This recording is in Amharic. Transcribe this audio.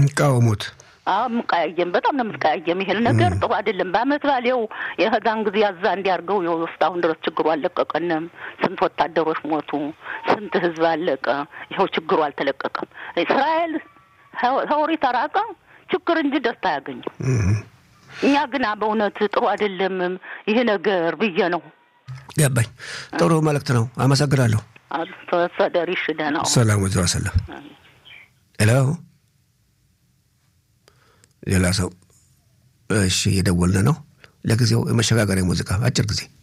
የሚቃወሙት አዎ የምቀያየም በጣም ነው የምትቀያየም። ይሄን ነገር ጥሩ አይደለም። በአመት ባሌው የህዛን ጊዜ ያዛ እንዲያርገው ይኸው እስካሁን ድረስ ችግሩ አልለቀቀንም። ስንት ወታደሮች ሞቱ፣ ስንት ህዝብ አለቀ። ይኸው ችግሩ አልተለቀቀም። እስራኤል ተወሪ ተራቀ ችግር እንጂ ደስታ አያገኝም። እኛ ግና በእውነት ጥሩ አይደለም ይሄ ነገር ብዬ ነው። ገባኝ። ጥሩ መልእክት ነው። አመሰግናለሁ። ተሰደሪሽ ደህና ሁን። ሰላም ወዘ ሰላም። ሄሎ ሌላ ሰው እሺ፣ እየደወልን ነው። ለጊዜው የመሸጋገሪያ ሙዚቃ አጭር ጊዜ